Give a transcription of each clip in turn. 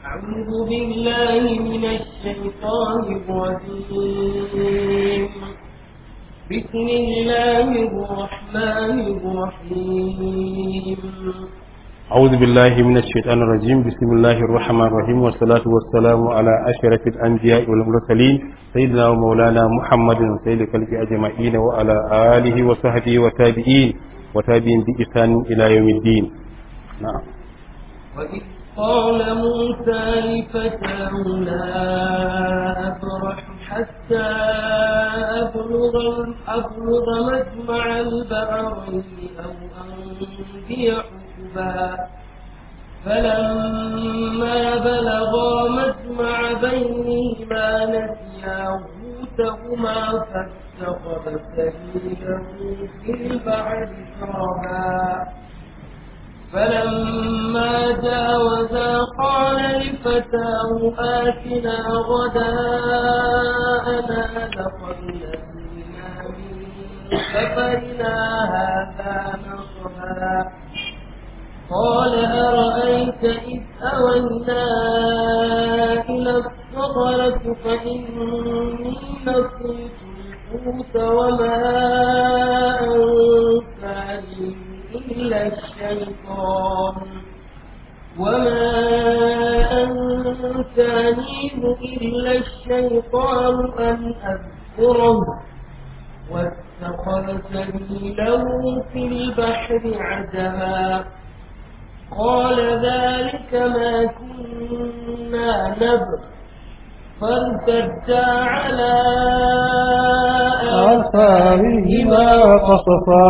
أعوذ بالله من الشيطان الرجيم بسم الله الرحمن الرحيم أعوذ بالله من الشيطان الرجيم بسم الله الرحمن الرحيم والصلاة والسلام على أشرف الأنبياء والمرسلين سيدنا ومولانا محمد سيد الخلق أجمعين وعلى آله وصحبه وتابعين وتابعين بإحسان إلى يوم الدين نعم وإذ قال موسى لفتاه لا أبرح حتى أبلغ, أبلغ مجمع البحرين أو أمضي حقبا فلما بلغا مجمع بينهما نسيا حوتهما فاتخذ سبيله في البحر سربا فلما جاوزا قال لفتاه آتنا غداءنا لقد لقينا من سفرنا هذا نصبا قال أرأيت إذ أوينا إلى الصخرة فإني نسيت الحوت وما أنساني إلا الشيطان وما أنسانيه إلا الشيطان أن أذكره واتخذ سبيله في البحر عجبا قال ذلك ما كنا نبغ فارتدا على آثارهما قصصا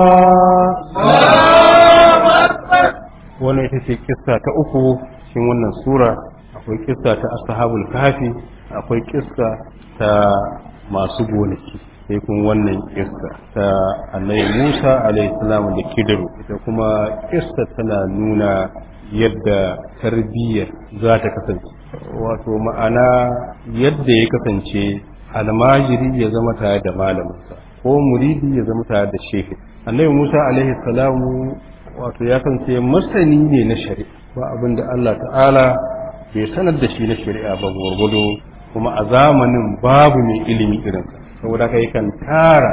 wannan ita ce kissa ta uku cikin wannan sura akwai kissa ta ashabul kafi akwai kissa ta masu gonaki sai kuma wannan kissa ta annabi Musa alaihi salam da Kidiru ita kuma kissa tana nuna yadda tarbiyyar za ta kasance wato ma'ana yadda ya kasance almajiri ya zama tare da malaminsa ko muridi ya zama tare da shehi annabi Musa alaihi salamu wato ya kasance masani ne na shari'a ba abin da Allah ta'ala bai sanar da shi na shari'a ba gwargwado kuma a zamanin babu mai ilimi irinsa saboda kai kan tara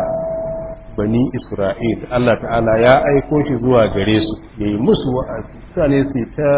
bani Isra'il Allah ta'ala ya aiko shi zuwa gare su yayi musu wa'azi mutane su ta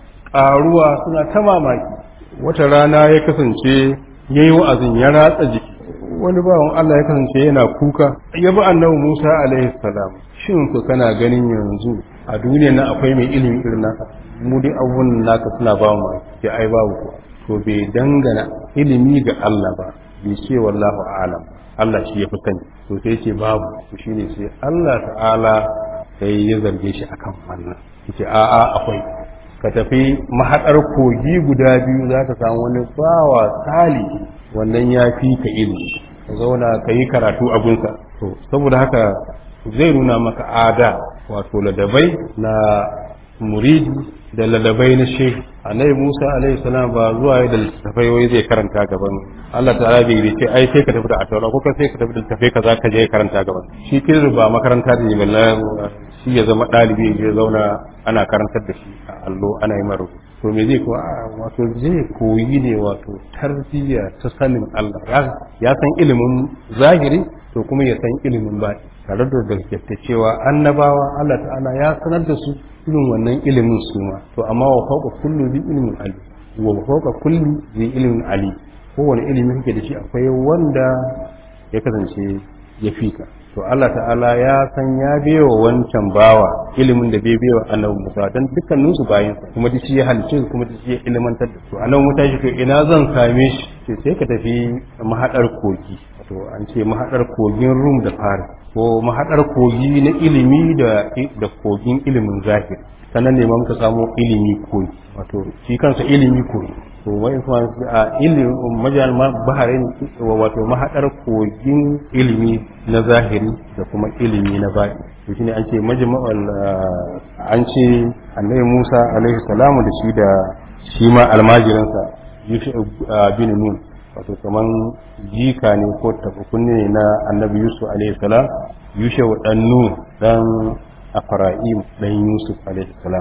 ƙaruwa suna ta mamaki wata rana ya kasance yayi wa'azin ya ratsa jiki wani bawan Allah ya kasance yana kuka ya bi annabi Musa alaihi salam shin ku kana ganin yanzu a duniyar nan akwai mai ilimi irin naka mu dai abubuwan naka suna ba mu ya ai babu ko to bai dangana ilimi ga Allah ba bai ce wallahu a'lam Allah shi ya fi sani to sai ce babu to shine sai Allah ta'ala sai ya zarge shi akan wannan yace a'a akwai ka tafi mahaɗar kogi guda biyu za ka samu wani bawa sali wannan ya fi ka ilimi ka zauna ka yi karatu abinsa to saboda haka zai nuna maka ada wato ladabai na muridi da ladabai na shehu annabi musa alaihi salam ba zuwa da littattafai wai zai karanta gaban allah ta'ala bai ce ai sai ka tafi da ataura ko ka sai ka tafi da littattafai kaza ka je karanta gaban shi kirin ba makaranta da ne shi ya zama ɗalibi ya zauna ana karantar da shi a allo ana yi mara to me zai ko wato zai koyi ne wato tarbiyya ta sanin Allah ya san ilimin zahiri to kuma ya san ilimin ba tare da gaskata cewa annabawa Allah ta'ala ya sanar da su irin wannan ilimin su ma to amma wa fawqa kullu bi ilmin ali wa fawqa kulli bi ilmin ali kowane ilimi kake da shi akwai wanda ya kasance ya fika to Allah ta'ala ya san ya biyo wancan bawa ilimin da bai biyo annabi Musa dan dukkanin su bayin kuma da shi ya halice kuma da shi ya ilimantar da su annabi Musa shi to ina zan same shi sai ka tafi mahadar kogi to an ce mahadar kogin Rum da Faris ko mahadar kogi na ilimi da da kogin ilimin zahiri sannan ne muka samu ilimi kogi wato shi kansa ilimi kogi to wai kuma a ilimin majal baharin wato mahadar kogin ilimi na zahiri da kuma ilimi na baɗi to shine an ce majma'al an ce annabi Musa alaihi salamu da shi da shi ma almajiransa Yusuf bin Nun wato kaman jika ne ko tafakunne ne na annabi Yusuf alaihi salam Yusuf dan Nun dan Afra'im dan Yusuf alaihi salam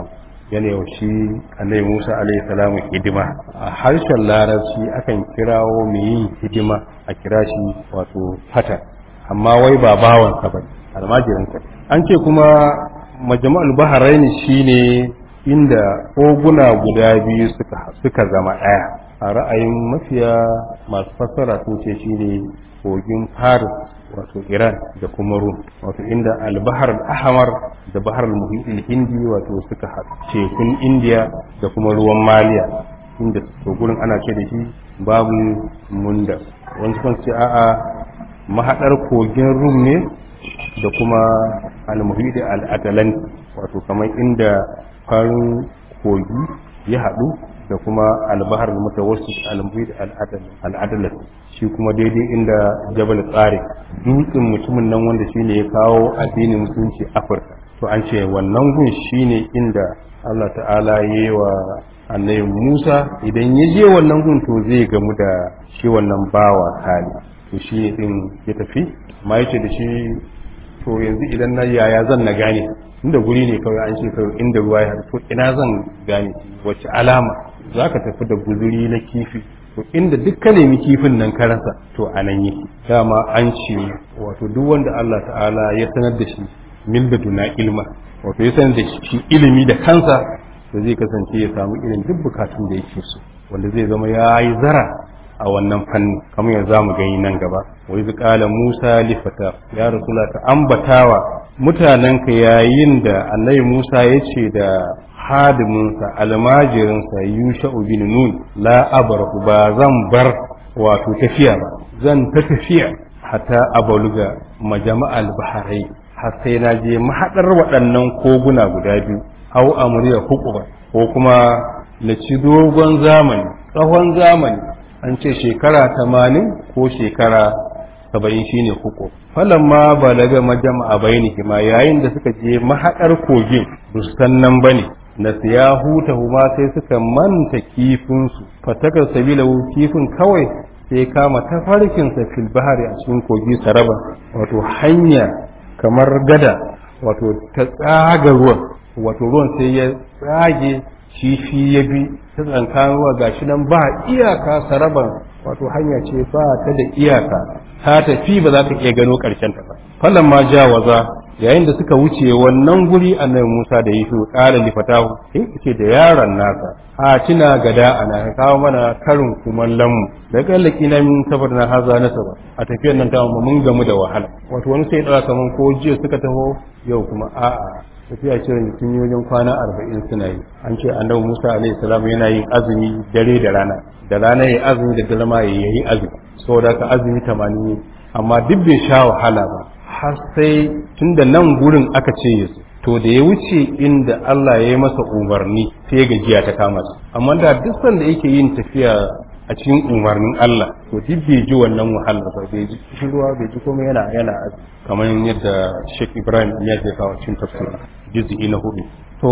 yana yau shi annabi Musa alaihi salamu hidima a harshen larabci akan kirawo mai yin hidima a kira shi wato fata amma wai ba bawansa ba almajirinsa an ce kuma majma'ul baharaini shine inda koguna guda biyu suka suka zama ɗaya a ra'ayin mafiya masu fassara sun ce shine kogin Paris wato Iran da kuma Rum wato inda al-Bahar al-Ahmar da Bahar al-Muhit al-Hindi wato suka haɗu tekun India da kuma ruwan Maliya inda to gurin ana ce da shi babu munda wani kan ce a'a mahaɗar kogin Rum ne da kuma al-Muhit al-Atlantic wato kamar inda farin kogi ya haɗu da kuma albahar mutawassit al-muhit al-adalat shi kuma daidai inda jabal tsari dutsen mutumin nan wanda shine ya kawo addinin musulunci afirka to an ce wannan gun shine inda Allah ta'ala ya yi wa annabi Musa idan ya je wannan gun to zai gamu da shi wannan bawa kali to shi din ya tafi ma yace da shi to yanzu idan na yaya zan na gane inda guri ne kawai an ce kawai inda ruwa ya to ina zan gane wace alama za ka tafi da guzuri na kifi to inda duk ka nemi kifin nan ka rasa to a nan yake dama an ce wato duk wanda Allah ta'ala ya sanar da shi min duna ilma wato ya sanar da shi ilimi da kansa to zai kasance ya samu irin duk bukatun da yake so wanda zai zama ya yi zara a wannan fanni kamar yanzu zamu gani nan gaba wai qala Musa li fata ya rasula ka ambatawa mutanenka yayin da annabi Musa ya ce da hadiminsa almajirinsa yusha'u bin nun la abrahu ba zan bar wato tafiya ba zan ta tafiya hatta abaluga majama'al baharai har sai na je mahadar waɗannan koguna guda biyu au amriya hukuba ko kuma na ci dogon zamani tsawon zamani an ce shekara tamanin ko shekara saba'in shine hukum falamma balaga majama'a bainihima yayin da suka je mahaɗar kogin bustan nan bane na siya huta huma sai suka manta kifinsu fatakar sabila kifin kawai sai kama tafarkinsa fil bahari a cikin kogi saraba wato hanya kamar gada wato ta tsaga ruwan wato ruwan sai ya tsage kifi ya bi ta tsankan ruwa gashi nan ba iyaka saraban wato hanya ce ba ta da iyaka ta tafi ba za ta iya gano ƙarshen ta ba fallan ma jawaza yayin da suka wuce wannan guri annabi Musa da Yusuf qala li fatahu sai ce da yaron nasa a tuna gada ana ka kawo mana karin kumallon mu da kallaki na min sabar na haza na saba a tafiyar nan ta mun gamu da wahala wato wani sai dara kaman ko jiya suka taho yau kuma a'a tafiya ce da sun yi wajen kwana arba'in suna yi an ce annabi musa alaihi salam yana yin azumi dare da rana da rana ya azumi da dare ma ya yi azumi saboda ka azumi tamanin amma duk bai sha wahala ba har sai tunda nan gurin aka ce ya to da ya wuce inda Allah ya yi masa umarni sai gajiya ta kama su amma da duk sanda yake yin tafiya a cikin umarnin Allah to duk bai ji wannan wahala ba bai ji ruwa bai ji komai yana yana kamar yadda Sheikh Ibrahim ya ce kawo cikin tafsiri juz'i na hudu to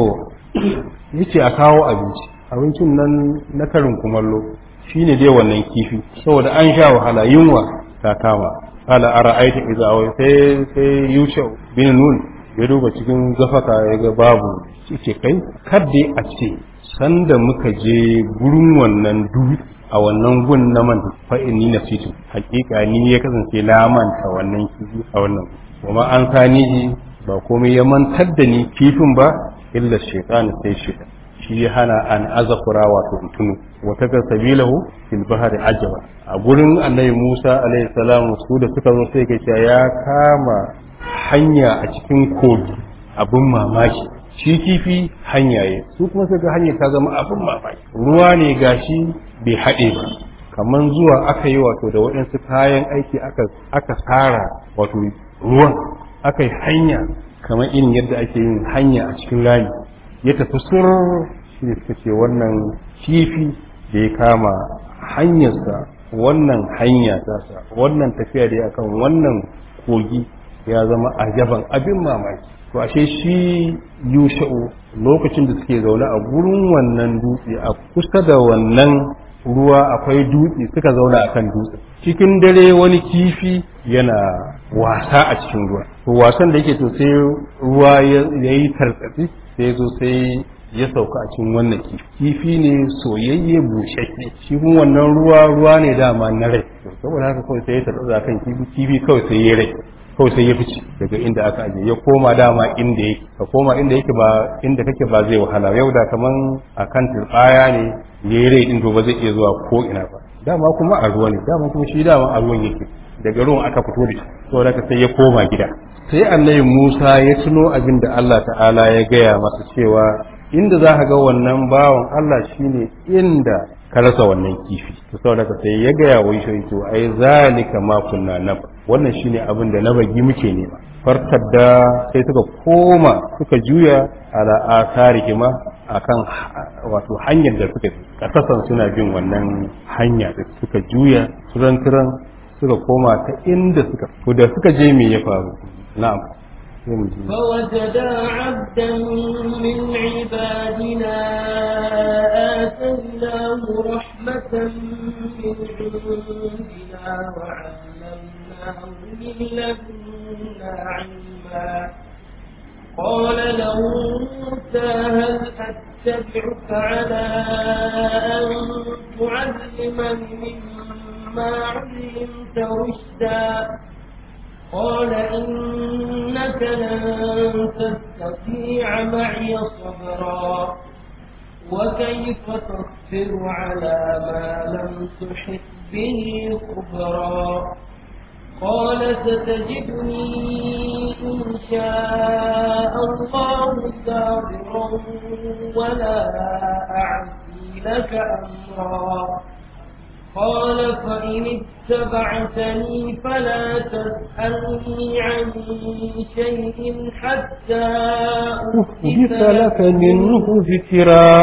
yace a kawo abinci abincin nan na karin kumallo shine dai wannan kifi saboda an sha wahala yunwa ta kama ala ara'aita idza awai sai sai Yusha bin Nun ya duba cikin zafaka ya ga babu ce kai kadde a ce sanda muka je gurin wannan dutse a wannan gun na man fa'ini na fitu hakika ni ya kasance na manta wannan kifi a wannan kuma an sani ba komai ya mantar da ni kifin ba illa shaytan sai shaytan shi ya hana an azakura wato tunu wata ga sabilahu fil bahri ajaba a gurin annabi Musa alaihi salam su da suka zo sai ga ya kama hanya a cikin kogi abin mamaki shi kifi hanyaye su kuma sai ga hanyar ta zama abin mamaki ruwa ne gashi bai haɗe ba kamar zuwa aka yi wato da waɗansu kayan aiki aka aka tsara wato ruwan aka yi hanya kamar irin yadda ake yin hanya a cikin rami ya tafi sur shi ne suka ce wannan kifi da ya kama hanyarsa wannan hanya tasa wannan tafiya da ya kan wannan kogi ya zama ajaban abin mamaki to ashe shi yusha'u lokacin da suke zaune a gurin wannan dutse a kusa da wannan ruwa akwai dutse suka zauna akan dutse cikin dare wani kifi yana wasa a cikin ruwa to wasan da yake to sai ruwa ya yi tartsatsi sai zo sai ya sauka a cikin wannan kifi kifi ne soyayye bushashe shi kuma wannan ruwa ruwa ne dama na rai saboda haka kawai sai ya tarza kan kifi kifi kawai sai ya rai kawai sai ya fice daga inda aka aje ya koma dama inda yake ka koma inda yake ba inda kake ba zai wahala yau da kaman akan turbaya ne ya yi rai din to ba zai iya zuwa ko ina ba dama kuma a ruwa ne dama kuma shi dama a ruwan yake daga ruwan aka fito da shi saboda haka sai ya koma gida sai annabi Musa ya tuno abin da Allah ta'ala ya gaya masa cewa inda za ka ga wannan bawan Allah shine inda ka rasa wannan kifi to saboda haka sai ya gaya wa shi to ai zalika ma kunna nab wannan shine abin da na bagi muke nema farkar da sai suka koma suka juya ala asarihima akan wato hanyar da suka kasasan suna bin wannan hanya da suka juya turan turan suka koma ta inda suka to da suka je me ya faru na'am فوجدا عبدا من عبادنا آتيناه رحمة من عندنا وعلمناه من لدنا علما قال له موسى هل أتبعك على أن تعلمني مما علمت رشدا قال إنك لن تستطيع معي صبرا وكيف تصبر على ما لم تحط به خبرا قال ستجدني إن شاء الله صابرا ولا أعصي لك أمرا قال فإن اتبعتني فلا تسألني عن شيء حتى أحدث لك منه ذكرا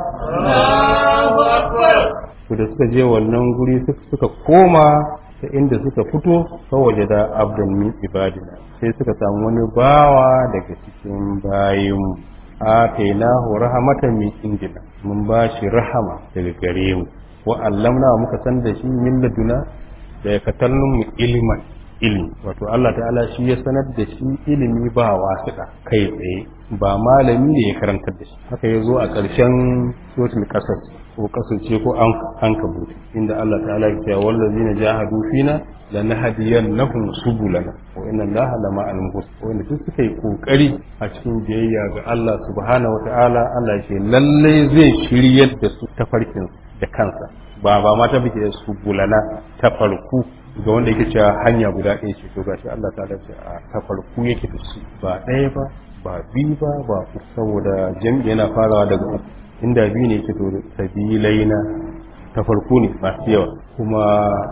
الله أكبر da suka je wannan guri suka koma ta inda suka fito kawaje da abdan min ibadina sai suka samu wani bawa daga cikin bayinmu atainahu rahmatan min indina mun ba shi rahama daga gare mu wa allamna muka san da shi min laduna da ya katallun mu iliman ilimi wato Allah ta'ala shi ya sanar da shi ilimi ba wasiƙa kai tsaye ba malami ne ya karantar da shi haka ya zo a ƙarshen suratul qasas ko kasance ko an an kabuta inda Allah ta'ala ya ce wallazina jahadu fina lanahdiyannahum subulana wa inna Allaha lama al wanda duk suka yi kokari a cikin biyayya ga Allah subhanahu wa ta'ala Allah ya ce lalle zai shiryar da su tafarkin da kansa ba ba ma ta bike su bulana ta farku ga wanda yake cewa hanya guda ɗaya ce to gashi Allah ta dace a ta farku yake da su ba ɗaya ba ba biyu ba ba uku saboda jami'i yana farawa daga uku inda biyu ne yake to sabilai na ta farko ne masu yawa kuma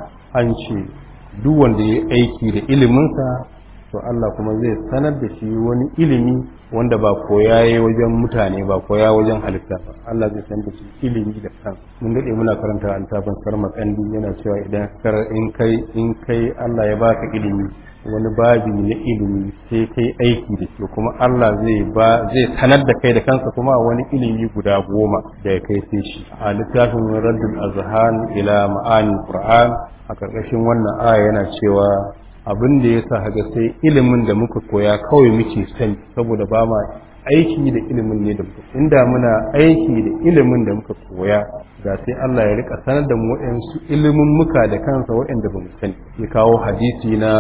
an ce duk wanda ya aiki da iliminsa to Allah kuma zai sanar da shi wani ilimi wanda ba koya ya wajen mutane ba koya wajen halitta ba Allah zai sanar da shi ilimi da kan mun dade muna karanta an taban sarma kandi yana cewa idan kar in kai in kai Allah ya baka ilimi wani babi na ilimi sai kai aiki da shi kuma Allah zai ba zai sanar da kai da kansa kuma wani ilimi guda goma da ya kai sai shi a littafin Raddul Azhan ila ma'ani Qur'an a karkashin wannan aya yana cewa abin da ya sa haga sai ilimin da muka koya kawai muke sani saboda ba ma aiki da ilimin ne da muka inda muna aiki da ilimin da muka koya ga sai Allah ya rika sanar da mu waɗansu ilimin muka da kansa waɗanda ba mu sani ya kawo hadisi na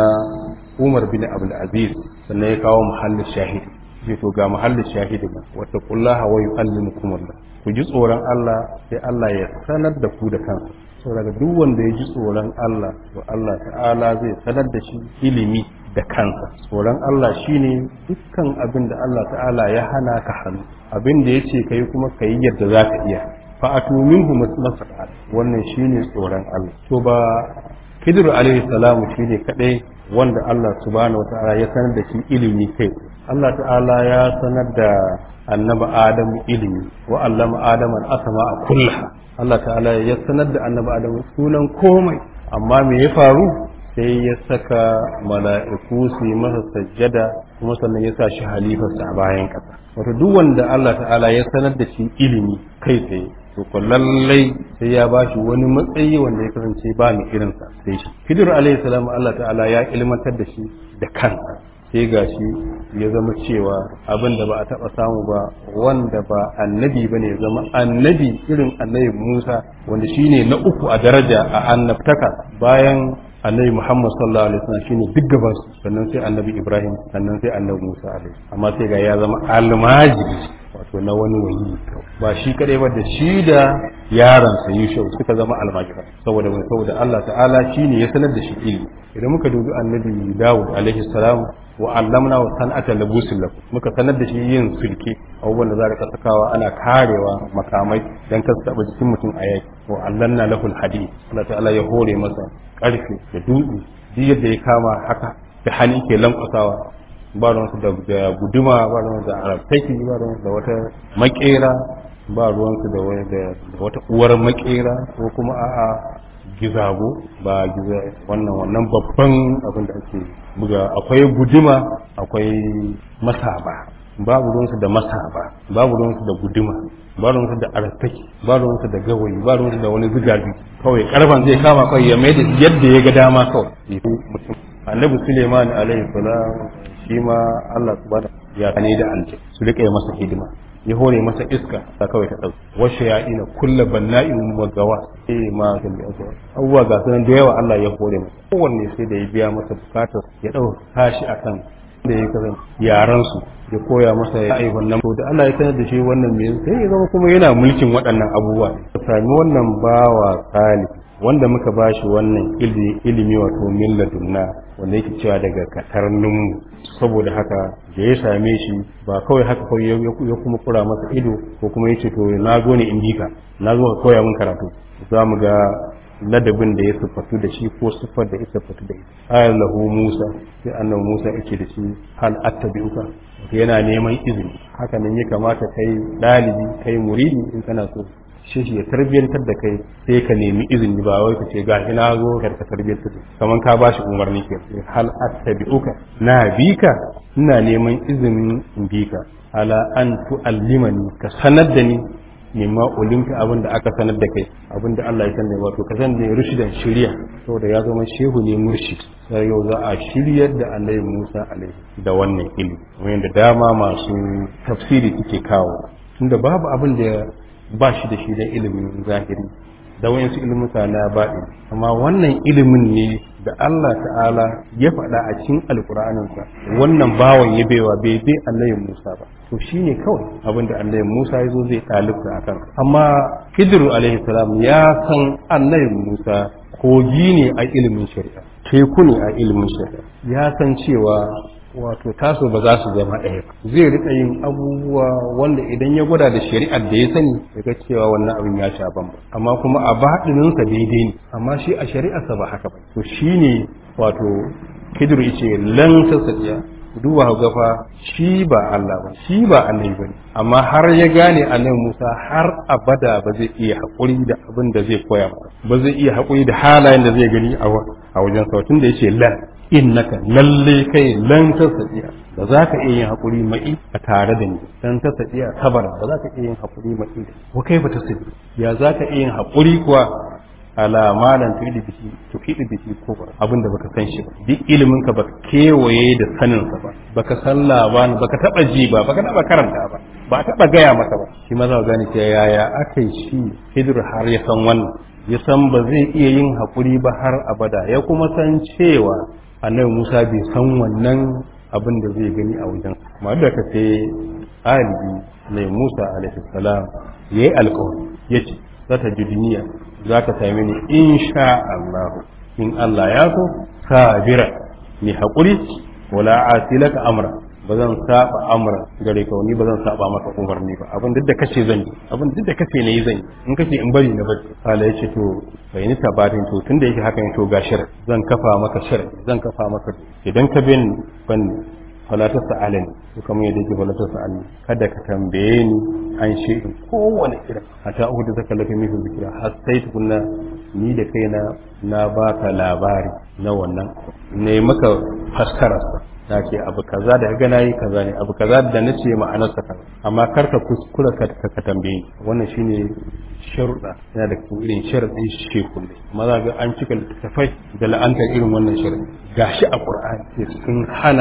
Umar bin Abdul Aziz sannan ya kawo muhallin shahidi sai to ga muhallin shahidi ba wata kullaha wa yu'allimukum Allah ku ji tsoron Allah sai Allah ya sanar da ku da kansa saboda duk wanda ya ji tsoron Allah to Allah ta'ala zai sanar da shi ilimi da kansa tsoron Allah shine dukkan abin da Allah ta'ala ya hana ka hannu abin da yace kai kuma kai yadda za ka iya fa atu minhu masal wannan shine tsoron Allah to ba Khidir alaihi salamu shine kadai wanda Allah subhanahu wataala ya sanar da shi ilimi kai Allah ta'ala ya sanar da annabi Adamu ilimi wa allama Adamu al-asma'a kullaha Allah ta'ala ya sanar da annabi Adam sunan komai amma me ya faru sai ya saka mala'iku su yi masa sajjada kuma sannan ya sa shi halifarsa a bayan ƙasa wato duk wanda Allah ta'ala ya sanar da shi ilimi kai tsaye to ko lallai sai ya ba shi wani matsayi wanda ya kasance ba mu irinsa sai shi Khidir alayhi salam Allah ta'ala ya ilmantar da shi da kansa sai gashi ya zama cewa abin da ba a taɓa samu ba wanda ba annabi ba ne ya zama annabi irin annabi Musa wanda shine na uku a daraja a annabtaka bayan annabi Muhammad sallallahu alaihi wasallam shine duk gaban su sannan sai annabi Ibrahim sannan sai annabi Musa alaihi amma sai ga ya zama almajiri wato na wani wani ba shi kadai ba da shi da yaron sa Yusuf suka zama almajira saboda mai saboda Allah ta'ala shine ya sanar da shi ilimi idan muka dubi annabi Dawud alaihi salam wa allamna wa san'ata labusin lakum muka sanar da shi yin sulke abubuwan da za ka sakawa ana karewa makamai dan kar su taba jikin mutum a yaki wa allanna lahul hadid Allah ta'ala ya hore masa karfe da dutse duk yadda ya kama haka da hannu ke lankwasawa ba ruwansu da guduma ba ruwansu da arabtaki ba ruwansu da wata makera ba ruwansu da wata uwar makera ko kuma a'a gizago ba giza wannan wannan babban abin da ake buga akwai guduma akwai masaba babu ruwansu da masaba babu ruwansu da guduma ba ruwansu da arabtaki ba ruwansu da gawayi ba ruwansu da wani zigazi kawai karfan zai kama kawai ya mai da yadda ya ga dama kawai annabi suleiman alaihi salam shi ma Allah subhanahu ya kane da alje su rika yi masa hidima ya hore masa iska ta kawai ta dauki washe ya ina kulla banna'in magawa eh ma ga abubuwa ga sunan da yawa Allah ya hore masa kowanne sai da ya biya masa bukatar ya dauka tashi akan da ya kasan yaran su ya koya masa ya aihon nan da Allah ya sanar da shi wannan me sai ya zama kuma yana mulkin waɗannan abubuwa ka sami wannan bawa salih wanda muka ba shi wannan ilimi wato min ladunna wanda yake cewa daga katarninmu saboda haka da ya same shi ba kawai haka kawai ya kuma kura masa ido ko kuma yace to na zo ne in bika na zo ka koya min karatu za mu ga ladabin da ya siffatu da shi ko siffar da ya siffatu da ita ayar lahu musa sai annabi musa yake da shi hal attabi'uka yana neman izini haka nan ya kamata kai dalibi kai muridi in kana so shi ya tarbiyantar da kai sai ka nemi izini ba wai ka ce ga ina zo ka ka tarbiyantar da kaman ka bashi umarni ke hal attabi'uka na bika ina neman izinin in bika ala an tu'allimani ka sanar da ni mimma ulimka abin da aka sanar da kai abin da Allah ya sanar wato ka san da rushidan shiriya saboda ya zama shehu ne murshid sai yau za a shiryar da Annabi Musa alaihi da wannan ilimi wanda dama masu tafsiri suke kawo tunda babu abin da ba shi da shi da ilimin zahiri da wayansu ilimuka na baɗi amma wannan ilimin ne da Allah ta'ala ya faɗa a cikin alƙur'aninsa wannan bawan ya baiwa bai bai annabi Musa ba to shine kawai abin da annabi Musa ya zo zai ɗalibta a kan amma Hidru alaihi salam ya san annabi Musa kogi ne a ilimin shari'a teku ne a ilimin shari'a ya san cewa wato taso ba za su zama ɗaya ba zai rika yin abubuwa wanda idan ya gwada da shari'ar da ya sani ya ga cewa wannan abin ya sha ban amma kuma a baɗininsa daidai ne amma shi a shari'arsa ba haka ba to shine wato kidir ce lan sassaƙiya duba gafa shi ba Allah ba shi ba annabi bane amma har ya gane annabi Musa har abada ba zai iya haƙuri da abin da zai koya masa ba zai iya haƙuri da halayen da zai gani a wajen sautin da yace lan innaka lalle kai lan tasadiya ba za ka iya yin haƙuri mai a tare da ni dan tasadiya sabara ba za ka iya yin haƙuri mai wa kai ba tasadi ya za ka iya yin haƙuri kuwa ala malan tuidi biki tuidi biki ko ba abin da baka san shi ba duk ilimin ka baka kewaye da sanin sa ba baka san labani baka taba ji ba baka taba karanta ba ba taba gaya maka ba shi ma za ka gane cewa yaya akai shi hidir har ya san wannan ya san ba zai iya yin haƙuri ba har abada ya kuma san cewa annabi Musa bai san wannan abin da zai gani a wajen amma da ka sai alibi mai Musa alaihi salam yayi alƙawari yace zata ji duniya za ka same ni insha Allah in Allah ya so sabira ni haƙuri wala asilaka amra ba zan saba amra gare ka ni ba zan saba maka umarni ba abin duk da kace zan yi abin duk da kace ne zan yi in kace in bari na bari Allah ya ce to bai ni tabatin to tunda yake haka ne to ga shar zan kafa maka shar zan kafa maka idan ka bin ban fala ta sa'alani to kamar yadda yake fala ta sa'alani kada ka tambaye ni an shi kowane irin hatta uku da zaka lafi mihu zikira har sai tukunna ni da kaina na baka labari na wannan ne maka fassararsa na ce abu kaza da ga nayi kaza ne abu kaza da na ce ma'anarsa kaza amma kar ka kuskura ka ka tambaye wannan shine sharuɗa yana da irin sharuɗin shekul ne amma za ga an cika littattafai da la'antar irin wannan sharuɗi gashi a qur'ani sun hana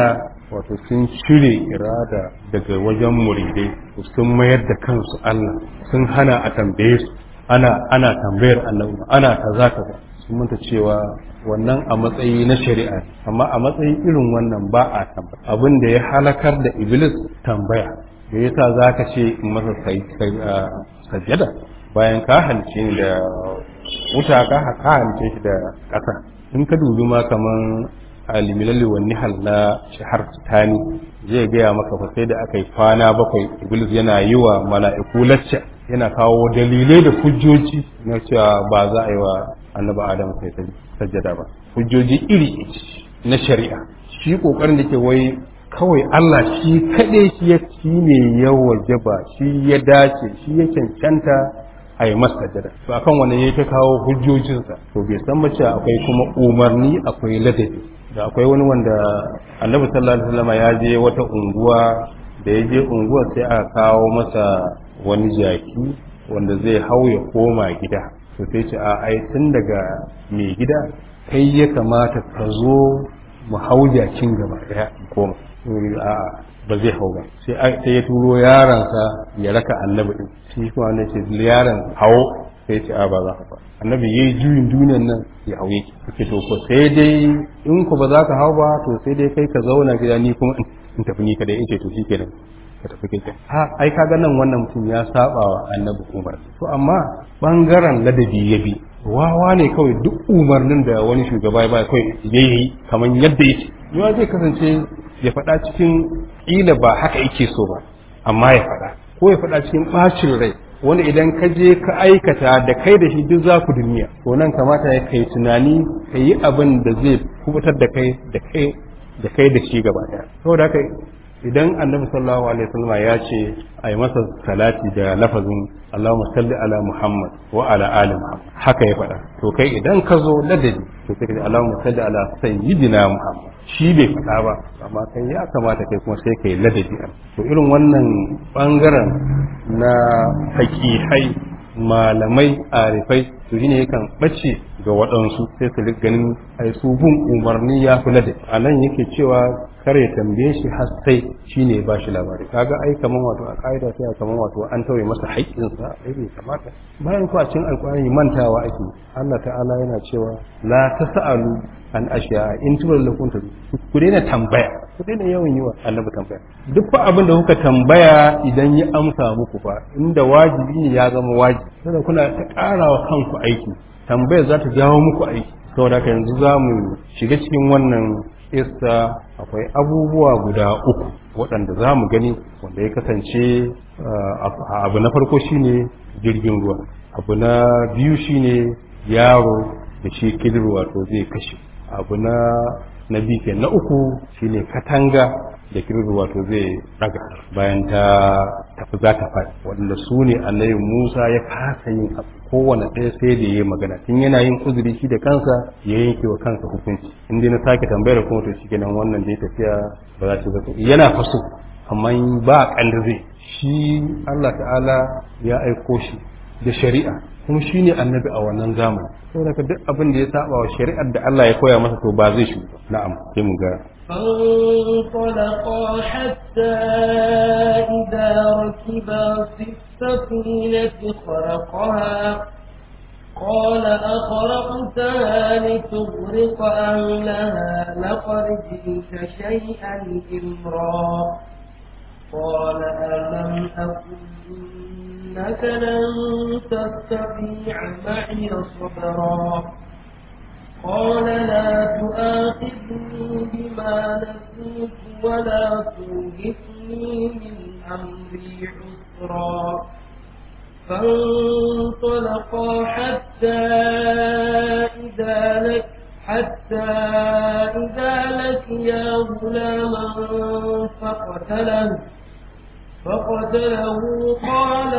wato sun cire irada daga wajen muridai sun mayar da kansu Allah sun hana a tambaye su ana ana tambayar Allah ana kaza kaza sun manta cewa wannan a matsayi na shari'a amma a matsayi irin wannan ba a tambaya abin da ya halakar da iblis tambaya da yasa zaka ce in masa sajjada bayan ka halice ni da wuta ka ka halice shi da ƙasa in ka dubi ma kaman alimilalli wa nihal na shahar tani zai gaya maka fa sai da aka yi kwana bakwai iblis yana yi wa mala'iku lacca yana kawo dalilai da hujjoji na cewa ba za a yi wa annabi adam sai sajjada ba hujjoji iri na shari'a shi kokarin da ke wai kawai Allah shi kaɗai shi ya shi ne ya wajaba shi ya dace shi ya cancanta a yi masa sajjada to akan wannan ya ta kawo hujjojinsa to bai san mace akwai kuma umarni akwai ladabi da akwai wani wanda annabi sallallahu alaihi wasallam ya je wata unguwa da ya je unguwa sai aka kawo masa wani jaki wanda zai hau ya koma gida to sai ce a ai tun daga mai gida kai ya kamata ka zo mu hau jakin gaba daya koma a ba zai hau ba sai ya turo yaransa ya raka annabi din shi kuma ne ce yaron hawo sai ce a ba za ka ba annabi yayi juyin duniyan nan ya hauye kake to ko sai dai in ku ba za ka hau ba to sai dai kai ka zauna gida ni kuma in tafi ni kada in ce to shikenan ka tafi kai ha ai kaga nan wannan mutum ya saba wa annabi umar to amma bangaren ladabi ya bi wawa ne kawai duk umarnin da wani shugaba ya ba kawai yayi kamar yadda yake yawa zai kasance ya faɗa cikin ƙila ba haka yake so ba amma ya faɗa ko ya faɗa cikin ɓacin rai wanda idan ka je ka aikata da kai da shi duk za ku duniya to nan kamata ya kai tunani ka yi abin da zai kubutar da kai da kai da kai da shi gaba ɗaya saboda haka idan annabi sallallahu alaihi wasallam ya ce a yi masa salati da lafazin Allahumma salli ala Muhammad wa ala ali Muhammad haka ya faɗa to kai idan ka zo ladabi to sai ka ce Allahumma salli ala sayyidina Muhammad shi bai faɗa ba amma kai ya kamata kai kuma sai kai ladabi to irin wannan bangaren na hakihai malamai arifai to shine yakan bace ga waɗansu sai su ganin ai su bin umarni ya fi ladabi a nan yake cewa kare ya tambaye shi har sai shine ba shi labari kaga ai kaman wato a kaida sai kaman wato an tauye masa haƙƙinsa ai bai kamata bayan ku a cikin alƙur'ani mantawa ake Allah ta'ala yana cewa la tas'alu an ashiya in tuwar lakum ta ku daina tambaya ku daina yawan yi wa annabi tambaya duk fa abin da kuka tambaya idan ya amsa muku fa inda wajibi ne ya zama wajibi saboda kuna ta ƙarawa kanku aiki tambayar za ta jawo muku aiki saboda haka yanzu za mu shiga cikin wannan isa akwai abubuwa guda uku waɗanda za mu gani wanda ya kasance abu na farko shine jirgin ruwa abu na biyu shine yaro da shi kidir wato zai kashe abu na na biyu ke na uku shine katanga da kirir wato zai daga bayan ta tafi za ta faɗi wanda su ne annabi musa ya kasa yin abu kowane ɗaya sai da ya magana tun yana yin uzuri shi da kansa ya yanke wa kansa hukunci in dai na sake tambayar kuma to shi kenan wannan da ya tafiya ba za ta zata yana faso amma ba kanda zai shi Allah ta'ala ya aiko shi da shari'a kuma shi ne annabi a wannan zamani saboda ka duk abin da ya saba wa shari'ar da Allah ya koya masa to ba zai shi na'am sai mu ga فانطلقا حتى إذا ركبا في السفينة خرقها قال أخرقتها لتغرق أهلها لقد جئت شيئا إمرا قال ألم أقل إنك لن تستطيع معي صبرا قال لا تؤاخذني بما نسيت ولا ترهقني من أمري عسرا فانطلقا حتى إذا لك حتى إذا لقيا غلاما فقتله فقتله قال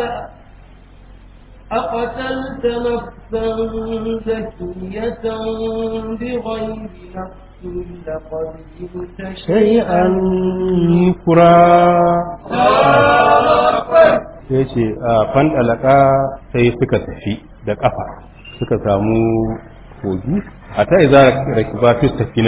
أقتلت نفسا زكية بغير نفس لقد جئت شيئا nukura ya ce a fandalaka sai suka tafi da kafa suka samu kogi a ta iza rakiba fi tafi na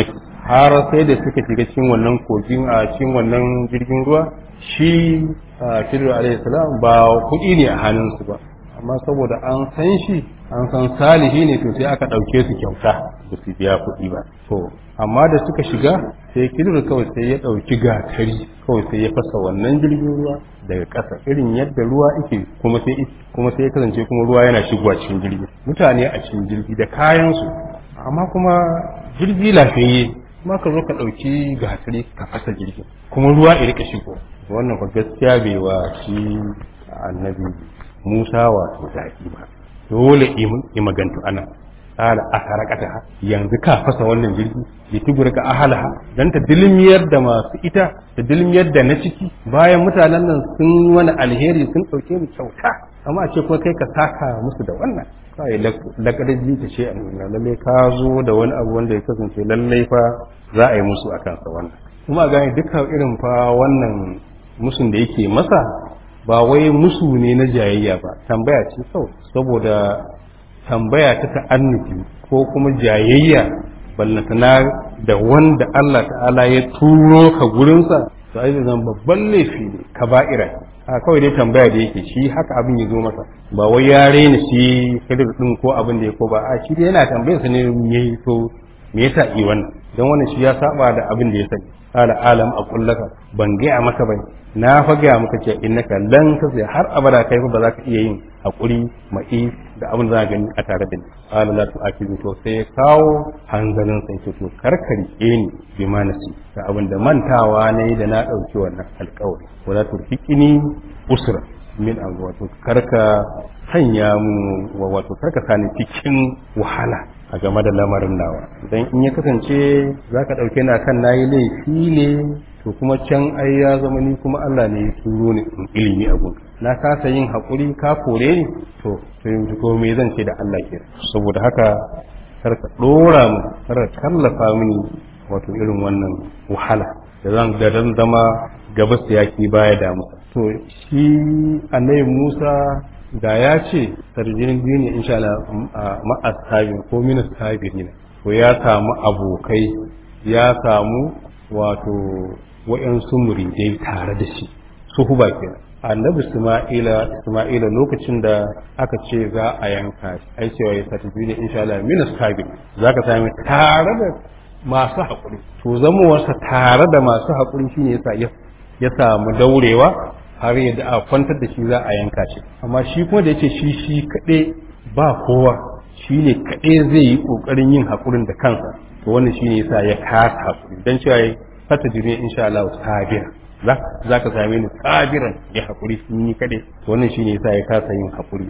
har sai da suka shiga cikin wannan kogin a cikin wannan jirgin ruwa shi Khidir alayhi salam ba kuɗi ne a hannunsu ba amma saboda an san shi an san salihi ne to sai aka ɗauke su kyauta ba su biya kuɗi ba to amma da suka shiga sai Khidir kawai sai ya ɗauki gatari kawai sai ya fasa wannan jirgin ruwa daga ƙasa irin yadda ruwa yake kuma sai kuma sai ya kasance kuma ruwa yana shigowa cikin jirgi mutane a cikin jirgi da kayansu amma kuma jirgi lafiyayye kuma ka zo ka ɗauki gatari ka fasa jirgin kuma ruwa ya rika shigo wannan fa gaskiya bai wa shi annabi Musa wato daɗi ba dole i magantu ana qala asarakata yanzu ka fasa wannan jirgi bi tugurka ahalaha dan ta dilmiyar da masu ita ta dilmiyar da na ciki bayan mutanen nan sun wani alheri sun dauke mu kyauta amma a ce ko kai ka saka musu da wannan kai lakadaji ta ce annuna lalle ka zo da wani abu wanda ya kasance lalle fa za a yi musu akan sa wannan kuma ga dukkan irin fa wannan musun da yake masa ba wai musu ne na jayayya ba tambaya ce kawai saboda tambaya ta ta'annufi ko kuma jayayya ballantana da wanda Allah ta'ala ya turo ka gurinsa to ai zan babban laifi ne kaba'ira a kawai dai tambaya da yake shi haka abin ya zo masa ba wai ya rena shi kadir din ko abin da ya ko ba a shi dai yana tambayar sa ne me to me yasa yi wannan dan wannan shi ya saba da abin da ya sani ala alam a kullaka ban gaya maka bane na fa gaya maka ce innaka lan tasya har abada kai ba za ka iya yin hakuri mai da abin da za gani a tare da ni ala la tu'akidu to sai ya kawo hanzarin sai to to karkari ni bi manasi da abin da mantawa ne da na dauki wannan alƙawari wala turfiqini usra min an wato karka sanya mu wato karka sani cikin wahala a game da lamarin nawa dan in ya kasance zaka dauke na kan nayi laifi ne to kuma can ai ya zama ni kuma Allah ne ya turo ni in ilimi a gun na kasa yin hakuri ka kore ni to to yanzu ko me zan ce da Allah ke saboda haka kar ka dora mu kar ka kallafa mini wato irin wannan wahala da zan da zan zama gabas yaki baya da musa to shi annabi Musa da ya ce sarjinin biyu ne insha Allah ma'as tabi ko minas tabi ne to ya samu abokai ya samu wato wa'yansu muridai tare da shi su huba kenan annabi isma'ila isma'ila lokacin da aka ce za a yanka shi ai cewa ya sati biyu ne insha Allah minas tabi zaka sami tare da masu haƙuri to zamowarsa tare da masu haƙuri shine yasa ya samu daurewa har yadda a kwantar da shi za a yanka shi amma shi kuma da yace shi shi kaɗai ba kowa shi ne kaɗai zai yi ƙoƙarin yin haƙurin da kansa to wannan shi ne yasa ya kasa haƙuri don cewa ya fata jirgin insha Allah sabira za ka same ni sabiran ya haƙuri ni kaɗai to wannan shi ne yasa ya kasa yin haƙuri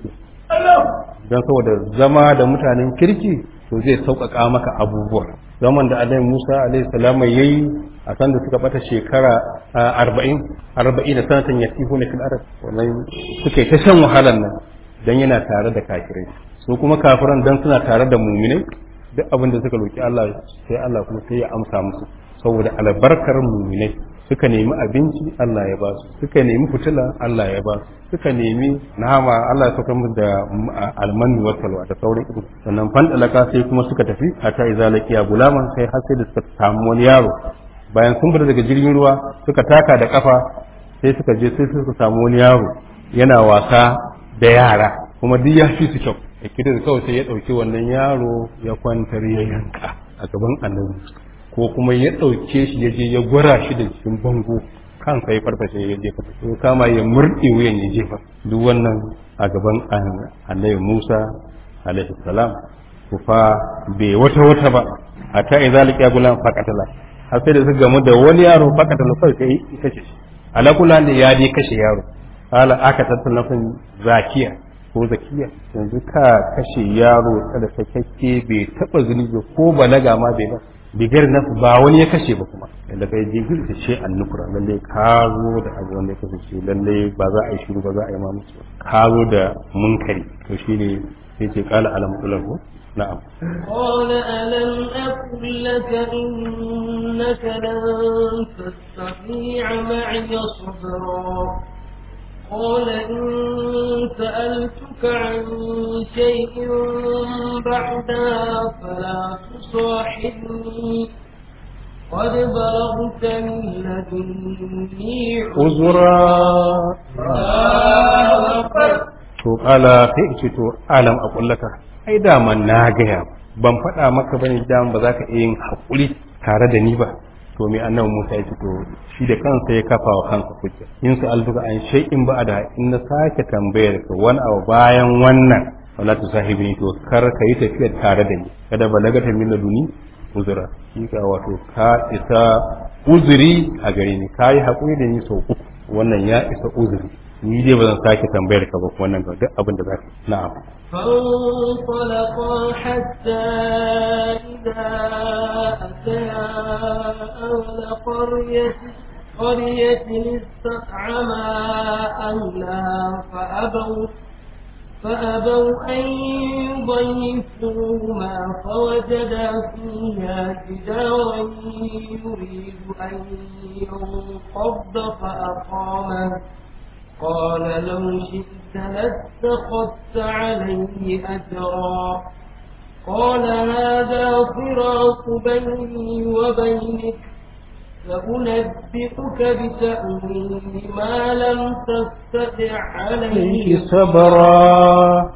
don saboda zama da mutanen kirki to zai sauƙaƙa maka abubuwa zaman da alai musa alaihi salama ya yi a san da suka bata shekara arba'in arba'in da sanatan ya tiho na fil arab wannan suka yi ta shan wahalan nan dan yana tare da kafirai su kuma kafiran dan suna tare da muminai duk abin da suka roki Allah sai Allah kuma sai ya amsa musu saboda albarkar muminai suka nemi abinci Allah ya ba su suka nemi fitila Allah ya ba su suka nemi nama Allah ya saka musu da almanu wa salwa da sauran ido sannan fandalaka sai kuma suka tafi hatta idza laqiya gulaman sai har sai da suka samu wani yaro bayan sun fita daga jirgin ruwa suka taka da kafa sai suka je sai suka samu wani yaro yana wasa da yara kuma duk ya fi su kyau da kidan kawai sai ya dauki wannan yaro ya kwantar ya yanka a gaban annabi ko kuma ya ɗauke shi ya je ya gwara shi da cikin bango kansa ya farfashe ya jefa ko kama ya murɗe wuyan ya jefa duk wannan a gaban annabi Musa alaihi salam ku fa bai wata wata ba a ta idza liqa gulam faqatala har sai da suka gamu da wani yaro faqatala kai sai kace shi ala kula da ya je kashe yaro hala aka tattauna kan zakiya ko zakiya yanzu ka kashe yaro kada sakakke bai taba zunubi ko balaga ma bai ba bigar na ba wani ya kashe ba kuma da kai jigil ta ce annukura lalle ka zo da abu wanda ya kasance lalle ba za a yi shiru ba za a yi ma musu ka zo da munkari to shine sai ce kala alam ulahu na'am قال ألم أقل لك إنك لن تستطيع معي صبرا قال إن سألتك عن شيء بعدها فلا تصاحبني قد بلغت من لدني uzura to kala sai ce to alam a kullaka ai daman na gaya ban faɗa maka bane daman ba za ka iya yin haƙuri tare da ni ba to me annabi Musa ya ce to shi da kansa ya kafa wa kansa hujja in su alfuka an shay'in ba da in na sake tambayar ka wani abu bayan wannan wala tu sahibi to kar ka yi tafiya tare da ni kada balaga ta min laduni uzura shi ka wato ka isa uzuri a gare ni ka yi haƙuri da ni sau uku wannan ya isa uzuri ni dai ba zan sake tambayar ka ba wannan ga duk abin da za ka na'am فانطلقا حتى إذا أتيا أهل قرية قرية استطعما أهلها فأبوا فأبوا أن يضيفوهما فوجدا فيها جدارا يريد أن ينقض فأقامه قال لو شئت لاتخذت عليه أجرا قال هذا فراق بيني وبينك سأنبئك بتأويل ما لم تستطع عليه sabara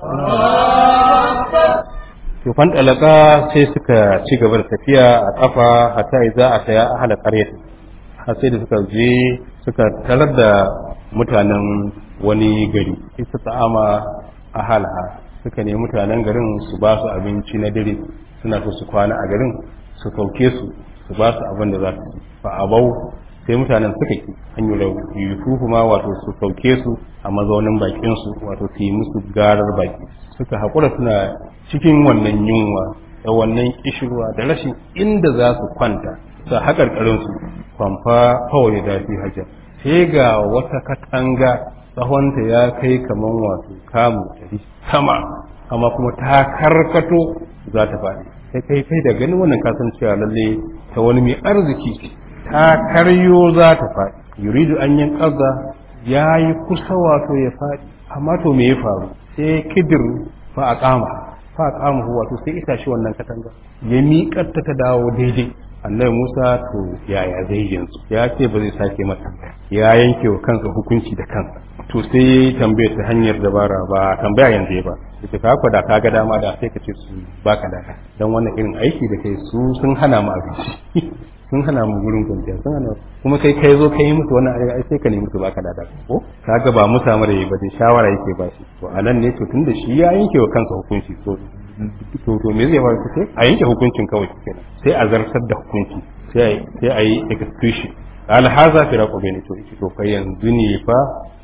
to fan dalaka sai suka ci gaba da tafiya a kafa hatta idza ataya ahla qaryati har sai da suka je suka tarar da mutanen wani gari isa ta'ama ahalaha suka ne mutanen garin su ba su abinci na dare suna so su kwana a garin su sauke su su ba su abin da za su ci fa abau sai mutanen suka ki an yi yusufu ma wato su sauke su a mazaunin bakin su wato su yi musu garar baki suka haƙura suna cikin wannan yunwa da wannan kishirwa da rashin inda za su kwanta sa haƙarƙarin su kwamfa kawai da fi hajjar sai ga wata katanga tsawonta ya kai kaman wato kamu ɗari sama amma kuma ta karkato za ta faɗi sai kai kai da ganin wannan kasancewa lalle ta wani mai arziki ta karyo za ta faɗi yuridu an yin ƙaza ya yi kusa wato ya faɗi amma to me ya faru sai kidir fa a kama fa a kama wato sai ita shi wannan katanga ya miƙar ta ta dawo daidai annabi Musa to yaya zai yanzu ya ce ba zai sake mata ya yanke wa kansa hukunci da kansa to sai tambayar ta hanyar dabara ba tambaya yanzu ba yace ka kwada ka ga dama da sai ka ce su baka daka dan wannan irin aiki da kai su sun hana mu abinci sun hana mu gurin kwanciya sun hana kuma kai kai zo kai musu wannan aiki ai sai ka nemi su baka daka ko kaga ba mu samu da yi ba dai shawara yake ba shi to anan ne to tunda shi ya yanke wa kansa hukunci to to to me zai faru sai a yanke hukuncin kawai kenan sai a zartar da hukunci sai sai a yi execution qala hadha firaqu bayni to iki to kai yanzu ne fa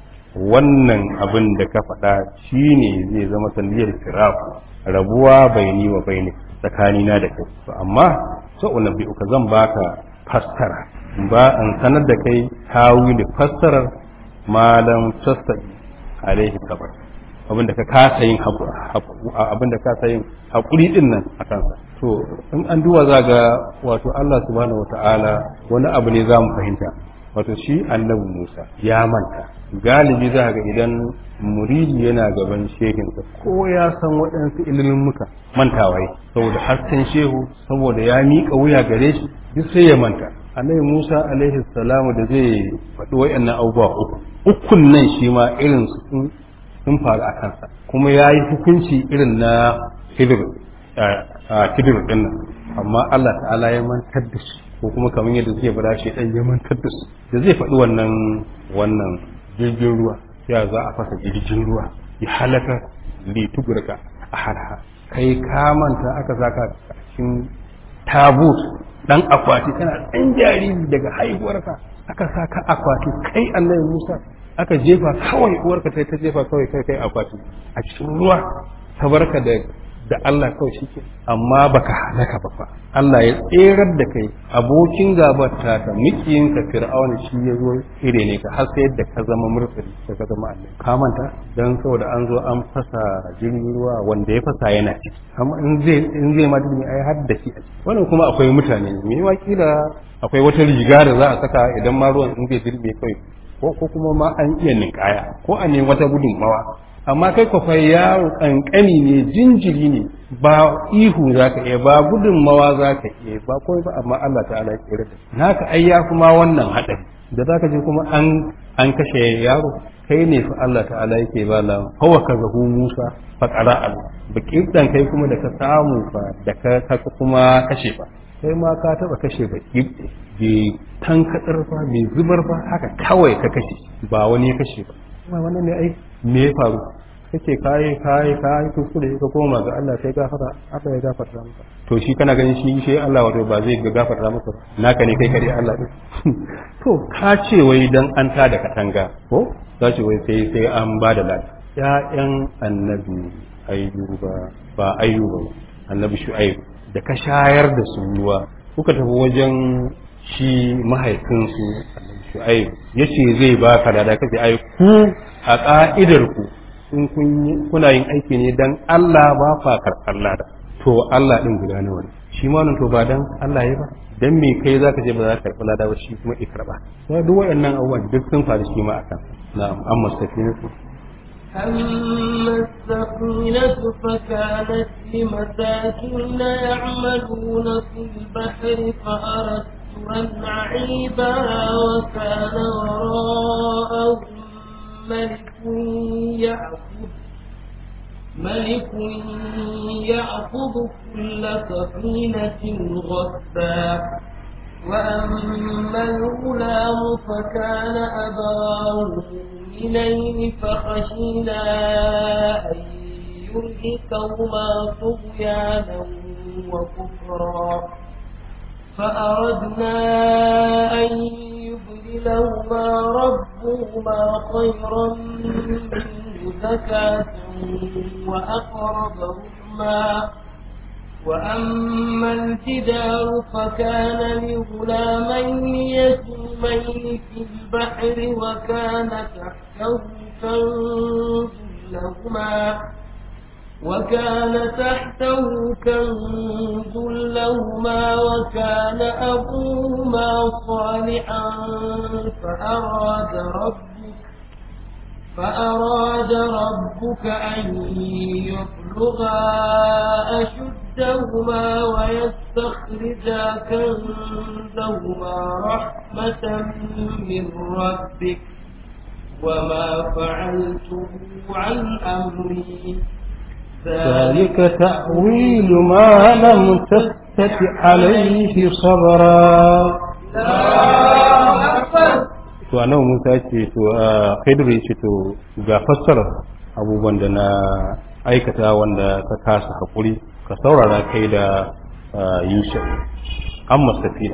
wannan abin da ka faɗa shine zai zama sanadiyar firaqu rabuwa baini wa baini tsakanina da kai to amma so unabbi'uka zan baka fassara ba an sanar da kai tawili fassarar malam tasadi alaihi sabar abinda ka kasa yin abinda ka kasa yin hakuri din nan a kansa to in an duwa za ga wato Allah subhanahu wata'ala wani abu ne za mu fahimta wato shi annabi Musa ya manta galibi za ga idan muridi yana gaban shehinsa ko ya san waɗansu ilimin muka mantawa yi saboda hasken shehu saboda ya miƙa wuya gare shi duk sai ya manta annabi Musa alaihi salamu da zai faɗi waɗannan abubuwa uku ukun nan shi ma irin su sun faru a kansa kuma ya yi hukunci irin na hidir ɗin nan amma Allah ta'ala ya mantar da su ko kuma kamar yadda zai faɗa shi ɗan ya mantar da su da zai faɗi wannan wannan jirgin ruwa ya za a fasa jirgin ruwa ya halaka litugurka a harha kai ka manta aka saka cikin tabut dan akwati kana ɗan jariri daga haihuwarka aka saka akwati kai annabi Musa aka jefa kawai uwarka sai ta jefa kawai kai kai akwati a cikin ruwa ta barka da da Allah kawai shi ke amma baka halaka ba fa Allah ya tserar da kai abokin gabar ta ta mikiyin ka fir'auna shi ya zo ire ne ka har sai yadda ka zama murtsali ka ka zama Allah ka manta dan saboda an zo an fasa jirgin ruwa wanda ya fasa yana ciki amma in zai in zai ma duk ai har da shi a ciki wannan kuma akwai mutane me ma kila akwai wata riga da za a saka idan ma ruwan in zai dirbe kai ko ko kuma ma an iya ninkaya ko a ne wata gudunmawa amma kai kwafai yaro kankani ne jinjiri ne ba ihu za ka iya ba gudunmawa za ka iya ba kawai ba amma Allah ta'ala ya kira da naka ai ya kuma wannan haɗari da za ka je kuma an an kashe yaro kai ne fa Allah ta'ala yake ba la hawa ka zahu Musa fa qara Allah baki dan kai kuma da ka samu fa da ka kuma kashe fa kai ma ka taba kashe baki bai tankadar fa bai zubar fa haka kawai ka kashe ba wani ya kashe ba kuma wannan ne ai me ya faru kake kayi kayi kayi kuskure ka koma ga Allah sai gafara Allah ya gafarta maka to shi kana ganin shi sai Allah wato ba zai ga gafarta maka naka ne kai kare Allah din to ka ce wai dan an ta da katanga ko ka ce wai sai sai an ba da ladi ƴaƴan annabi ayyuba ba ayyuba annabi shu'aib da ka shayar da su ruwa kuka tafi wajen shi mahaifinsu annabi shu'aib yace zai baka da kace ai ku a ka'idar ku in kuna yin aiki ne dan Allah ba fa karɓar lada to Allah din guda nawa ne shi ma to ba dan Allah ya ba dan me kai zaka je ba za ka karɓi lada ba shi kuma ikraba sai duk waɗannan abubuwan duk sun faru shi ma akan na'am amma safinatu أما السفينة فكانت لمساكين يعملون في البحر فأردت أن أعيبها وكان وراءهم ملك يأخذ ملك يأخذ كل سفينة غصبا وأما الغلام فكان أباه مؤمنين فخشينا أن يرهقهما طغيانا وكفرا فأردنا أن يبدلهما ربهما خيرا منه زكاة وأقرب رحما وأما الجدار فكان لغلامين يتيمين في البحر وكان تحته كنز لهما وكان تحته كنز لهما وكان أبوهما صالحا فأراد ربك فأراد ربك أن يبلغا أشدهما ويستخرجا كنزهما رحمة من ربك وما فعلته عن أمري ذلك تأويل ما لم تستطع عليه صبرا to a nan musa ce to a khidri ce to ga fassarar abubuwan da na aikata wanda ka kasa haƙuri ka saurara kai da yusuf an masafiya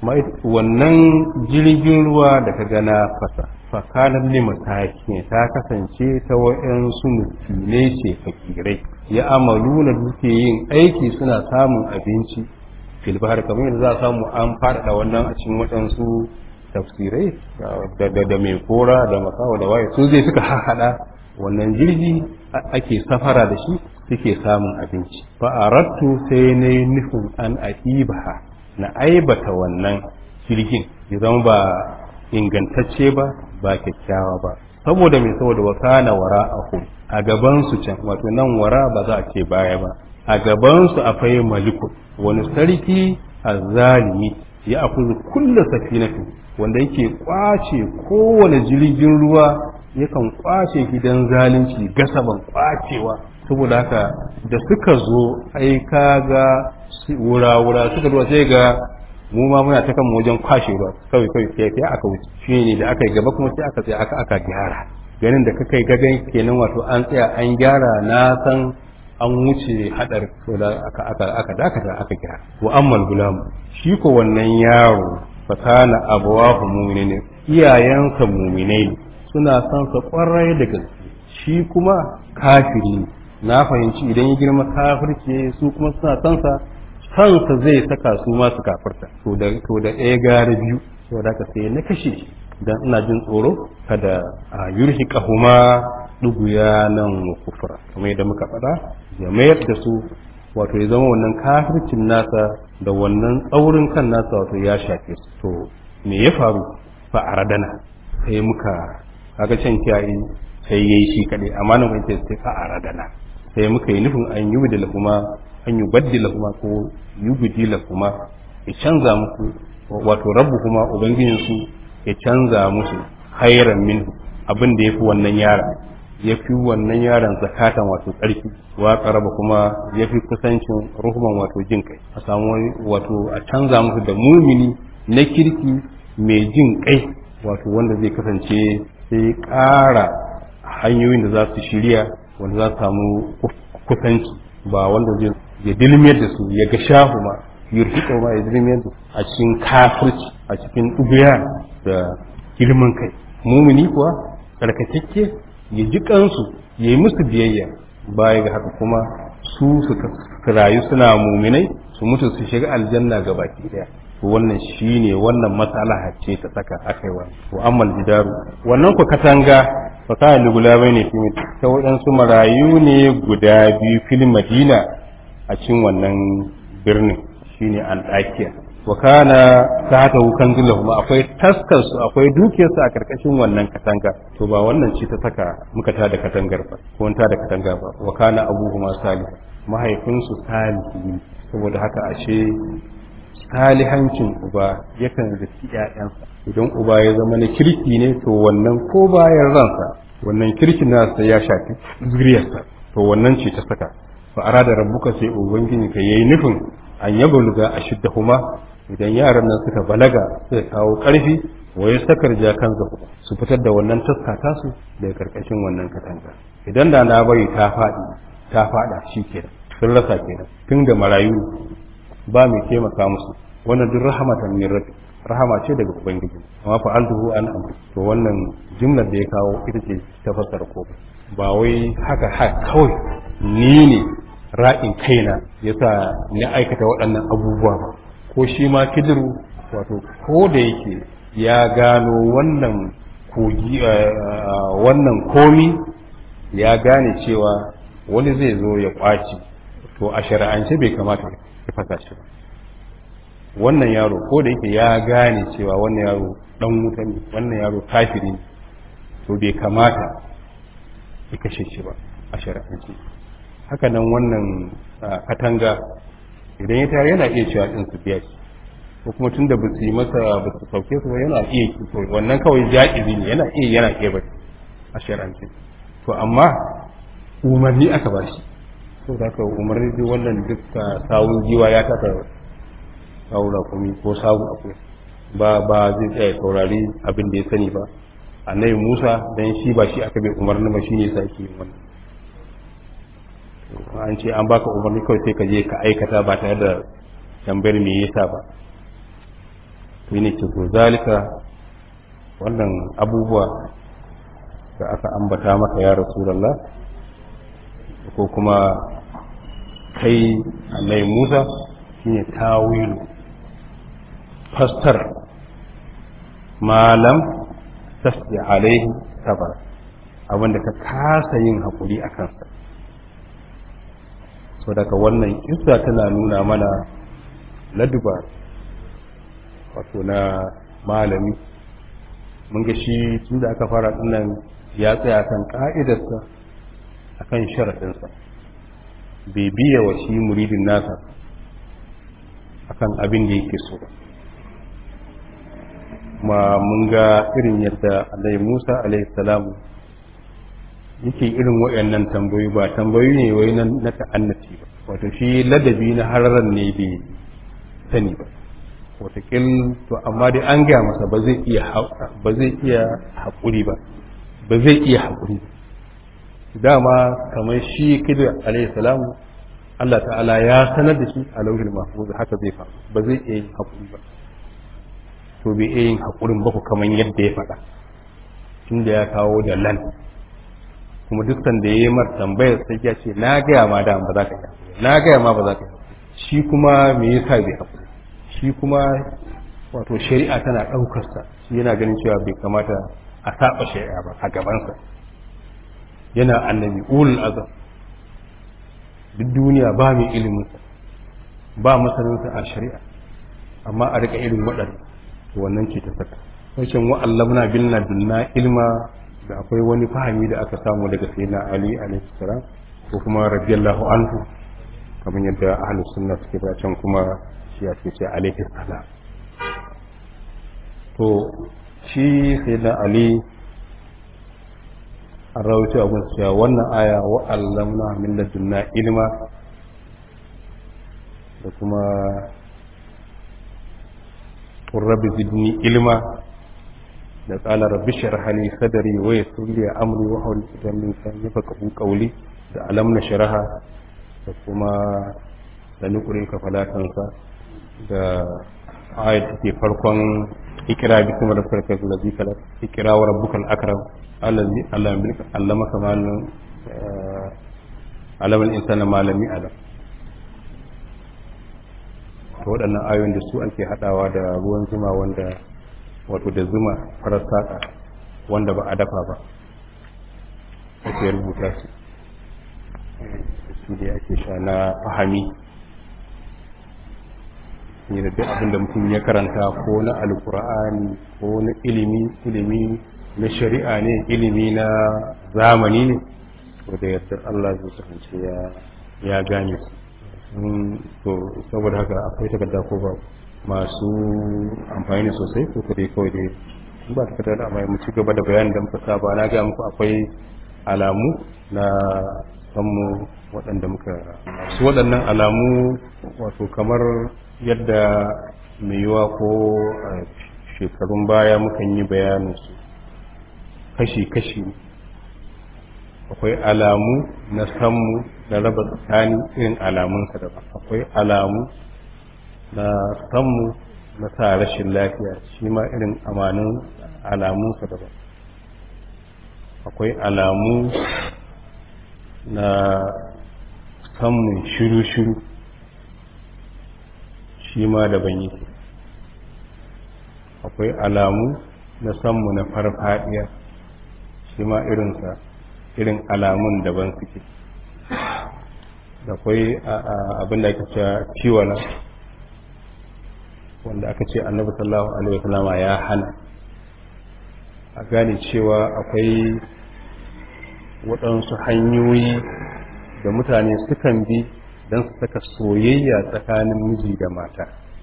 wannan jirgin ruwa da ka gana fasa fakanar limataki ta kasance ta wa'yansu mutumai ce fakirai ya amalu na duke yin aiki suna samun abinci filbahar kamar yadda za a samu an faɗaɗa wannan a cikin waɗansu tafsirai da mai kora da makawa da waye su zai suka haɗa wannan jirgi ake safara da shi suke samun abinci fa arattu sai na yi nufin an aibaha na aibata wannan jirgin ya zama ba ingantacce ba ba kyakkyawa ba saboda mai saboda wakana wara a a gabansu can wato nan wara ba za a ce baya ba a gabansu akwai maliku wani sarki azzalimi ya akuzu kulla safinatu wanda yake kwace kowane jirgin ruwa yakan kwace gidan zalunci gasaban kwacewa saboda haka da suka zo ai kaga wura-wura suka zuwa sai ga mu ma muna ta kan wajen kwashe ruwa kawai kawai sai sai aka wuce shi ne da aka yi gaba kuma sai aka sai aka aka gyara ganin da kakai gagan kenan wato an tsaya an gyara na san an wuce hadar da aka aka aka dakata aka gyara wa ammal gulam shi ko wannan yaro fa kana abawahu mu'minin iyayensa mu'minai suna son sa kwarai da gaske shi kuma kafiri na fahimci idan ya girma kafirce su kuma suna son sa kansa zai saka su masu kafirta to da to da ɗaya gara biyu to da ka sai na kashe dan ina jin tsoro kada a yurhi kahuma duguya nan wa kufra kamar yadda muka faɗa ya mayar da su wato ya zama wannan kafircin nasa da wannan tsaurin kan nasa wato ya shafe su to me ya faru fa aradana sai muka kaga can kiyaye sai yayi shi kadai amma nan kai sai fa aradana sai muka yi nufin an yi da kuma an yi baddi kuma ko yi gudi kuma ya canza musu wato rabu kuma ubangijinsu ya canza musu hairan min abin da ya fi wannan yaron ya fi wannan yaron zakatan wato tsarki wa karaba kuma ya fi kusancin ruhuman wato jin kai a samu wato a canza musu da mumini na kirki mai jin kai wato wanda zai kasance sai ƙara hanyoyin da za su shirya wanda za su samu kusanci ba wanda zai ya dilmiyar da su ya ga shahu ma yurhiƙa ma ya dilmiyar da a cikin kafirci a cikin ɗubiya da girman kai mumini kuwa tsarkakakke ya ji kansu ya yi musu biyayya baya ga haka kuma su su rayu suna muminai su mutu su shiga aljanna ga baki daya wannan shine wannan matsala ce ta saka akai wa wa ammal jidaru wannan ku katanga fa kana ligula bai ne fi ta waɗansu marayu ne guda biyu fil madina a cikin wannan birnin shine an dakiya wa kana tahta kanzul lahum akwai taskar su akwai dukiyar su a karkashin wannan katanga to ba wannan ce ta saka muka ta da katangar ba ko ta da katanga ba wa kana abuhuma salih mahaifinsu salihi saboda haka ashe salihancin uba yakan riski ƴaƴansa idan uba ya zama na kirki ne to wannan ko bayan ransa wannan kirkin nasa ya shafi zuriyarsa to wannan ce ta saka fa arada rabbuka sai ubangiji ka yayi nufin an yabluga ashiddahuma idan yaran nan suka balaga suka kawo ƙarfi waye sakar jakan zaku su fitar da wannan taska tasu daga karkashin wannan katanga idan da na bari ta faɗi ta faɗa shi kenan sun rasa kenan tun da marayu ba mai taimaka musu wannan duk rahamatan min rabbi rahama ce daga ubangiji amma fa alduhu an amri to wannan jumlar da ya kawo ita ce ta fassara ko ba wai haka haka kawai ni ne ra'in kaina yasa ni aikata waɗannan abubuwa ba ko shi ma kidiru wato ko da yake ya gano wannan kogi wannan komi ya gane cewa wani zai zo ya kwaci to a shari'ance bai kamata ya fasa shi ba wannan yaro ko da yake ya gane cewa wannan yaro dan wuta ne wannan yaro kafiri ne to bai kamata ya kashe shi ba a shari'ance haka nan wannan katanga idan ya tare yana iya cewa din su biya shi ko kuma tunda ba su yi masa ba su sauke su ba yana iya to wannan kawai ja'izi ne yana iya yana iya ba a shari'ance to amma umarni aka ba shi to da ka umarni duk wannan duk sawun giwa ya taka saura kuma ko sawu akwai ba ba zai tsaya saurari abin da ya sani ba annabi Musa dan shi ba shi aka bai umarni ba shine yasa yake yin wannan an ce an baka umarni kawai sai ka je ka aikata ba tare da tambayar me yasa ba to ne ce to zalika wannan abubuwa da aka ambata maka ya rasulullah ko kuma kai annabi Musa shine tawilu fastar malam tasdi alaihi sabar abinda ka kasa yin haƙuri a kansa so daga wannan kissa tana nuna mana laduba wato na malami mun ga shi tun da aka fara dinnan ya tsaya kan ka'idarsa akan sharaɗinsa bai biya wa shi muridin nasa akan abin da yake so kuma mun ga irin yadda Alayhi Musa alayhi salamu yake irin waɗannan tambayoyi ba tambayoyi ne wai na ta'annaci ba wato shi ladabi na hararan ne bai sani ba watakil to amma dai an gaya masa ba zai iya ba zai iya haƙuri ba ba zai iya haƙuri dama kamar shi kidir alayhi salamu Allah ta'ala ya sanar da shi a lauhin mahfuz haka zai faru ba zai iya yin haƙuri ba to bai iya yin haƙurin ba ku kamar yadda ya faɗa tunda ya kawo da lan kuma duk sanda ya yi mar tambayar sai ya ce na gaya ma da ba za ka yi na gaya ma ba za ka yi shi kuma me yasa bai haƙuri shi kuma wato shari'a tana ɗaukarsa shi yana ganin cewa bai kamata a saba shari'a ba a gabansa yana annabi ulul azam duk duniya ba mai iliminsa ba masaninsa a shari'a amma a rika irin waɗanda to wannan ce ta saka wajen wa'allamna bilna bilna ilma da akwai wani fahimi da aka samu daga sayyidina ali alaihi salam ko kuma radiyallahu anhu kamar yadda ahlus sunna suke ba can kuma shi ya ce alaihi salam to shi sayyidina ali an rawaito abin cewa wannan aya wa allamna min ladunna ilma da kuma rabbi zidni ilma da qala rabbi shrah li sadri wa yassir li amri wa hawli uqdatan min lisani yafqahu qawli da alam nashraha da kuma da nuqrika falatansa da ayat take farkon ikra bi kuma rabbika allazi khalaq ikra wa rabbukal akram allazi allama kama allama al-insana ma lam ya'lam to waɗannan ayoyin da su ake haɗawa da ruwan zuma wanda wato da zuma farar saƙa wanda ba a dafa ba ake rubuta su su da ake sha na fahami ne da duk abin da mutum ya karanta ko na alkur'ani ko na ilimi ilimi na shari'a ne ilimi na zamani ne to da yadda Allah zai kasance ya gane su to saboda haka akwai takarda ko ba masu amfani ne sosai ko dai kawai dai ba takarda da amma mu ci gaba da bayanin da muka saba na ga muku akwai alamu na sanmu waɗanda muka su waɗannan alamu wato kamar yadda mai yiwa ko shekarun baya mukan yi bayanin su kashi-kashi akwai alamu na sanmu na raba tsakanin irin alamunsa daban akwai alamu na sanmu na sa rashin lafiya shi ma irin amanin alamunsa daban akwai alamu na sanmun shiru-shiru shi ma daban yake akwai alamu na sanmu na farfadiya shi ma irinsa irin alamun daban suke akwai abin da ake cewa ciwala wanda aka ce annabi sallallahu alaihi wasallama ya hana a gane cewa akwai waɗansu hanyoyi da mutane sukan bi don su saka soyayya tsakanin miji da mata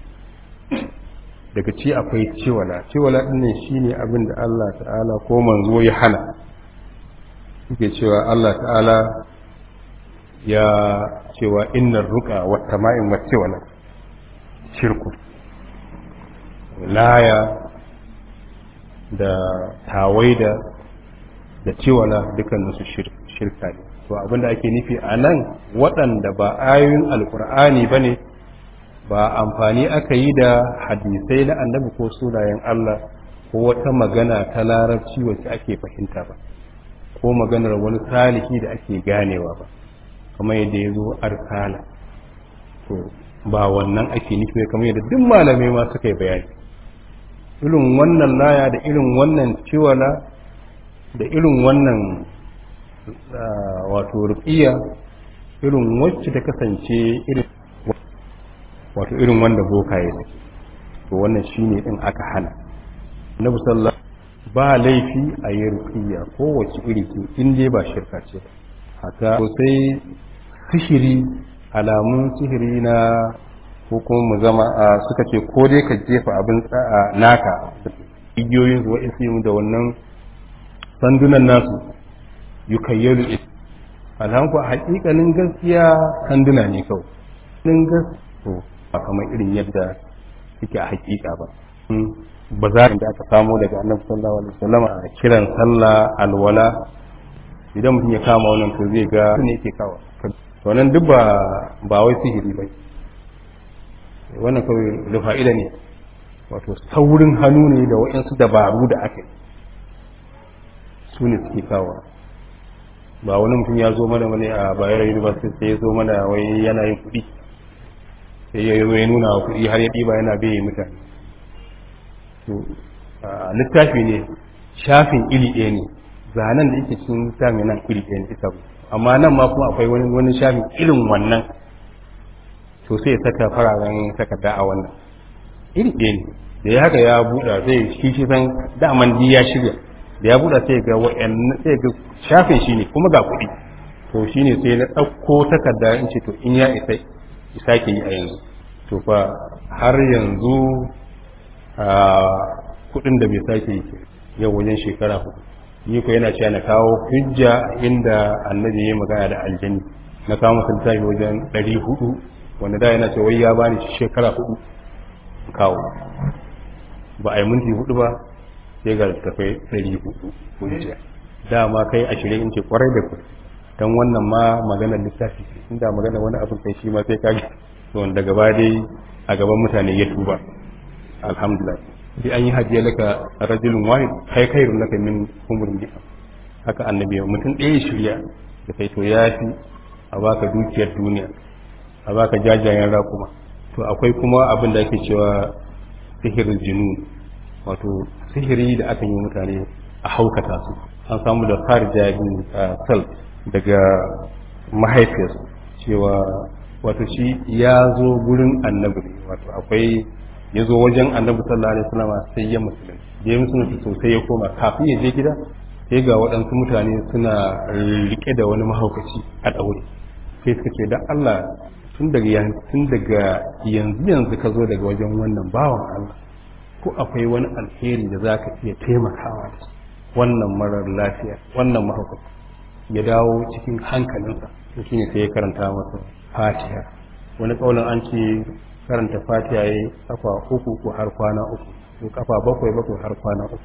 daga ci akwai ciwala ciwala ɗin ne shine abin da Allah ta'ala ko manzo ya hana suke cewa Allah ta'ala ya cewa innar ruka wata ma'in wacce wala shirku laya da tawaida da ciwala dukkaninsu shirka ne to abinda ake nufi a nan waɗanda ba ayoyin alkur'ani ba ne ba amfani aka yi da hadisai na annabi ko sunayen Allah ko wata magana ta larabci wacce ake fahimta ba ko maganar wani salihi da ake ganewa ba kamar yadda ya zo arkala to ba wannan ake nufi kamar yadda duk malamai ma suka yi bayani irin wannan laya da irin wannan ciwala da irin wannan wato rufiya irin wacce ta kasance irin wato irin wanda boka ya to wannan shine din aka hana annabi sallallahu ba laifi a yi rufiya kowace iri ce in dai ba shirka ce haka sai sihiri alamun sihiri na ko kuma mu zama a suka ce ko dai ka jefa abin tsa'a naka igiyoyin su wa'in da wannan sandunan nasu yukayyalu alhanku a hakikanin gaskiya sanduna ne kawai nin gaskiya ba kamar irin yadda suke a hakika ba ba za da aka samu daga annabi sallallahu alaihi wasallam a kiran sallah alwala idan mutum ya kama wannan to zai ga ne yake kawo to nan duk ba ba wai sihiri ba wannan kawai da fa'ida ne wato saurin hannu ne da waɗansu dabaru da aka yi su ne suke kawo ba wani mutum ya zo mana wani a bayar university sai ya zo mana wai yana yin kuɗi sai ya yi nuna wa kuɗi har ya ɗiba yana bai mutane to littafi ne shafin iri ɗaya ne zanen da yake cikin littafi nan iri ɗaya ne ita amma nan ma kuma akwai wani wani shafin irin wannan to sai ya saka fararen takarda a wannan iri ɗaya ne da ya haka ya buɗa zai shi shi san daman di ya shirya da ya buɗa sai ga wa'annan sai ga shafin shi ne kuma ga kuɗi to shine sai na ɗauko takarda in ce to in ya isa isa ke yi a yanzu to fa har yanzu a kuɗin da bai sake yi yau wajen shekara hudu ni ko yana cewa na kawo hujja inda annabi ya magana da aljani na kawo masa littafi wajen ɗari hudu wanda da yana cewa wai ya bani shekara hudu kawo ba a yi minti hudu ba sai ga littafai ɗari hudu hujja dama kai ashirin in ce kwarai da ku don wannan ma maganar littafi inda maganar wani abin kai shi ma sai kage to wanda gaba dai a gaban mutane ya tuba alhamdulillah sai an yi hajjiya laka rajulun wahid kai khairun laka min umurin bi'a haka annabi mutum ɗaya shirya da kai to ya fi a baka dukiyar duniya a baka jajayen raƙuma to akwai kuma abin da ake cewa sihirin jinu wato sihiri da aka yi mutane a haukata su an samu da farja bin sal daga mahaifiyarsu cewa wato shi ya zo gurin annabi wato akwai ya zo wajen annabi sallallahu alaihi wasallam sai ya musulun da ya musulunta sosai ya koma kafin ya je gida sai ga waɗansu mutane suna rike da wani mahaukaci a ɗaure sai suka ce da Allah tun daga tun daga yanzu yanzu ka zo daga wajen wannan bawan Allah ko akwai wani alheri da zaka iya taimakawa da wannan marar lafiya wannan mahaukaci ya dawo cikin hankalinsa shi ne sai ya karanta masa fatiha wani kaulin an ce karanta fatiha ya kafa uku ko har kwana uku ko kafa bakwai bakwai har kwana uku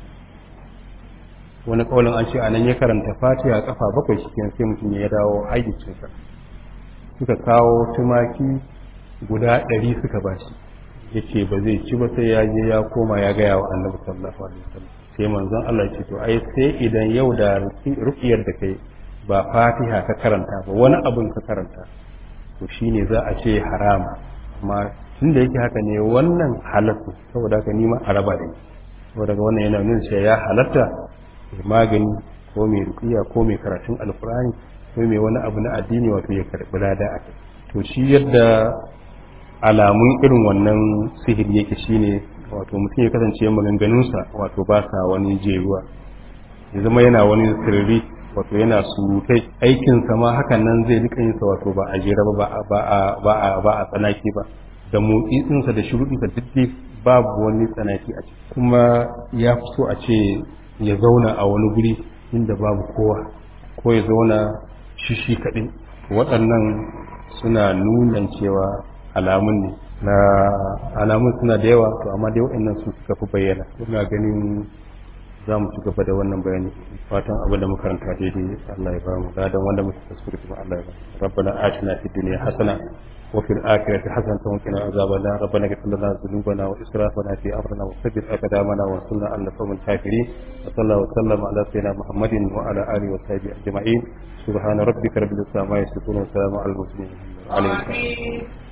wani kaulin an ce a nan ya karanta fatiha kafa bakwai shi sai mutum ya dawo hayyacinsa suka kawo tumaki guda ɗari suka ba shi ya ce ba zai ci ba sai ya je ya koma ya gaya wa annabi sallallahu alaihi wasallam sai manzon Allah ya ce to ai sai idan yau da ruqiyar da kai ba fatiha ka karanta ba wani abin ka karanta to shine za a ce harama amma tun da yake haka ne wannan halatta saboda haka nima a raba da ni saboda ga wannan yana nuna cewa ya halatta magani ko mai rukiya ko mai karatun alkurani ko mai wani abu na addini wato ya karbi lada a kai to shi yadda alamun irin wannan sihiri yake shine wato mutum ya kasance maganganunsa wato ba sa wani jeruwa ya zama yana wani sirri wato yana surutai aikinsa ma hakan nan zai rika yinsa wato ba a jera ba ba a ba a tsanaki ba da motsinsa da shuruɗinsa duk babu wani tsanaki a ciki kuma ya fi so a ce ya zauna a wani guri inda babu kowa ko ya zauna shi shi kaɗai waɗannan suna nuna cewa alamun ne na alamun suna da yawa to amma dai waɗannan su suka fi bayyana ina ganin za mu ci gaba da wannan bayani fatan abin da makaranta daidai Allah ya ba mu ladan wanda muke kuskure kuma Allah ya ba mu rabbana atina fid dunya hasana wa fil akhirati hasanatan wa qina azaban nar rabbana ighfir lana dhunubana wa israfana fi amrina wa thabbit aqdamana wa sunna an qawmin kafirin wa sallallahu wa sallama ala sayyidina muhammadin wa ala alihi wa sahbihi ajma'in subhana rabbika rabbil izzati amma yasifun wa salamun alal mursalin alhamdulillah